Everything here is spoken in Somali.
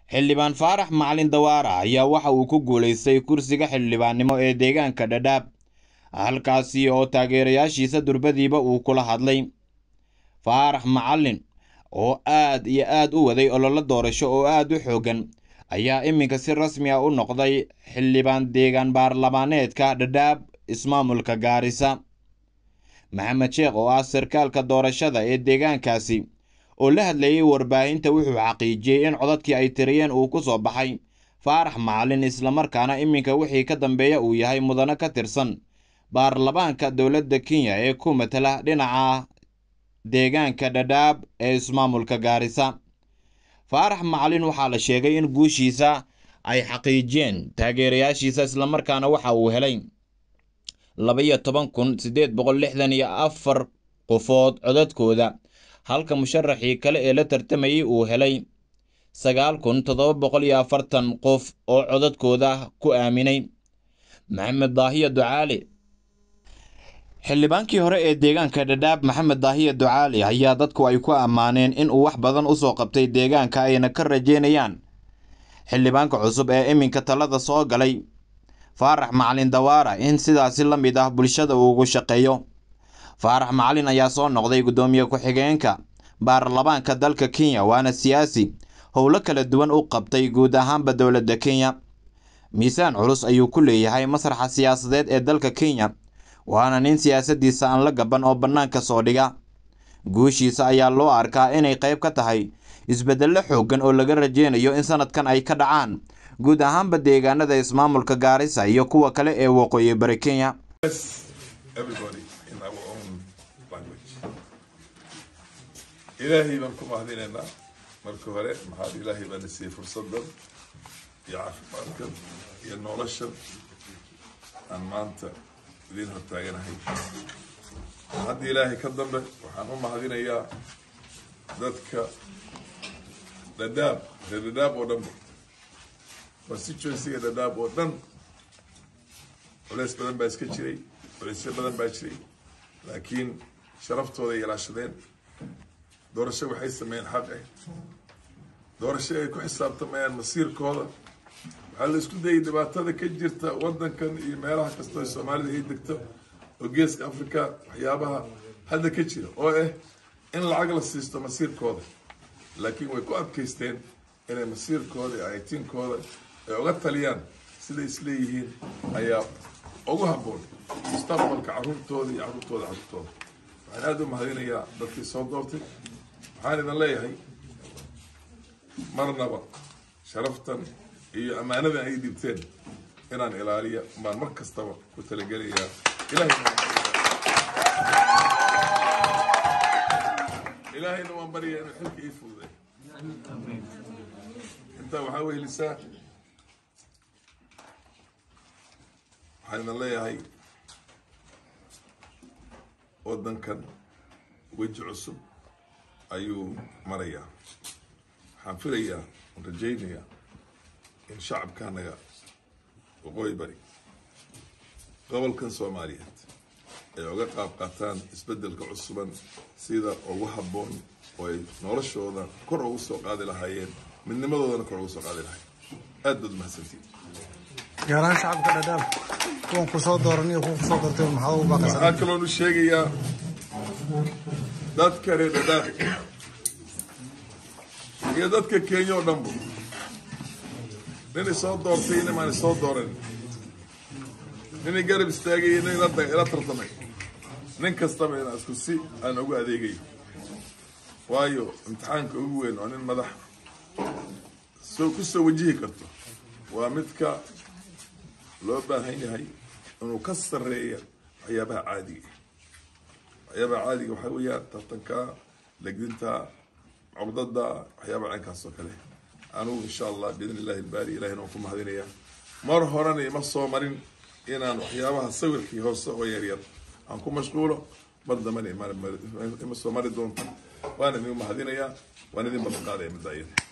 xildhibaan faarax macalin dawaara ayaa waxa uu ku guulaystay kursiga xildhibaannimo ee deegaanka dhadhaab halkaasi oo taageerayaashiisa durbadiiba uu kula hadlay faarax macalin oo aad iyo aad u waday ololo doorasho oo aad u xooggan ayaa iminka si rasmi ah u noqday xildhibaan deegaan baarlamaaneedka dhadhaab ismaamulka gaarisa maxamed sheekh oo ah sarkaalka doorashada ee deegaankaasi oo la hadlayay warbaahinta wuxuu xaqiijiyey in codadkii ay tiriyeen uu ku soo baxay faarax macalin islamarkaana iminka wixii ka dambeeya uu yahay mudano ka tirsan baarlamaanka dowladda kenya ee ku matala dhinaca deegaanka dhadhaab ee ismaamulka gaarisa faarax macalin waxaa la sheegay in guushiisa ay xaqiijiyeen taageerayaashiisa islamarkaana waxa uu helay laba-iyo toban kun siddeed boqol lixdan iyo afar qofood codadkooda halka musharaxii kale ee la tartamayay uu helay sagaal kun toddoba boqol iyo afartan qof oo codadkooda ku aaminay maxamed daahiya ducaali xildhibaankii hore ee deegaanka dhadhaab maxamed daahiya ducaali ayaa dadku ay ku ammaaneen in uu wax badan usoo qabtay deegaanka ayna ka rajeynayaan xildhibaanka cusub ee iminka talada soo galay faarax macalin dawaara in sidaasi la mid ah bulshada uu ugu shaqeeyo faarax macalin ayaa soo noqday guddoomiye ku-xigeenka baarlamaanka dalka kenya waana siyaasi howlo kala duwan u qabtay guud ahaanba dowladda kenya miisaan culus ayuu ku leeyahay masraxa siyaasadeed ee dalka kenya waana nin siyaasadiisa aan la gaban oo bannaanka soo dhiga guushiisa ayaa loo arkaa inay qayb ka tahay isbeddello xooggan oo laga rajeynayo in sanadkan ay ka dhacaan guud ahaanba deegaanada ismaamulka gaarisa iyo kuwa kale ee waqooyi bari kenya ilaahay baan ku mahadinaynaa marka hore maxaad ilaahay baana siiyey fursadan iyo caafimaadkan iyo noloshan aan maanta idiin hortaaganahay hadda ilaahay ka dambe waxaan u mahadinayaa dadka dhadhaab reer dhadhaab oo dhanba constituencyga dhadhaab oo dhan culeys badan baa iska jiray culeysyo badan baa jiray laakiin sharaftooda ay ilaashadeen doorasho waxay sameeyeen xaq eh doorasho ay ku xisaabtamayaan masiirkooda waxaa la isku dayay dhibaatada ka jirta wadankan iyo meelaha kastoo soomaalida ay degto oo geeska africa waxyaabaha hadda ka jira oo ah in lacag la siisto masiirkooda laakiin way ku adkaysteen inay masiirkooda iyo aytiinkooda ay uga taliyaan siday isleeyihiin ayaa ugu habboon mustaqbalka caruurtooda iyo caruurtooda caruurtooda waxaan aada u mahadinayaa dadkii soo doortay waxaan idin leeyahay marnaba sharaftan iyo ammaanadan ay dhibteen inaan ilaaliya baan mar kastaba ku talagelayaa ilaahayna waan baryaa inuu xilka ii fududay intaa waxaa wehelisaa waxaan idin leeyahay wadankan weji cusub ayuu marayaa waxaan filayaa aan rajaynayaa in shacabkaanaga waqooyi bari gobolkan soomaaliyeed ay uga qaab qaataan isbeddelka cusuban sida ugu habboon oo ay noloshooda kor ugu soo qaadi lahaayeen midnimadoodana kor ugu soo qaadi lahaayeen aad baad umahadsantiin gaar ahaan shacabka dhadhaab kuwan ku soo dooran iyo kuwa ku soo doortay maxaa ugu baaqaysaa waxaa kaloonu sheegayaa dadka reer dhadhaab iyo dadka kenya oo dhanba ninay soo doortay inamaan soo dooran ninay garab istaagay nin ila tartamay nin kastaba inaa isku si aan ugu adeegayo waayo imtixaanka ugu weyn oo nin madax soo ku soo wajihi karto waa midka loo baahan yahay inuu ka sarreeya waxyaabaha caadiga waxyaabaha caadiga waxaa weeyaan tartanka legdinta cogdada waxyaabaha caynkaas oo kale anugu insha allah biidn illahi ilbaari ilahina waan ku mahadinaya mar horena ima soo marin inaan waxyaabaha sawirkii hoose oo yaryar aan ku mashquulo mar dambena ima soo mari doonta waan idin mahadinayaa waan idin ballan qaadaya midda iyada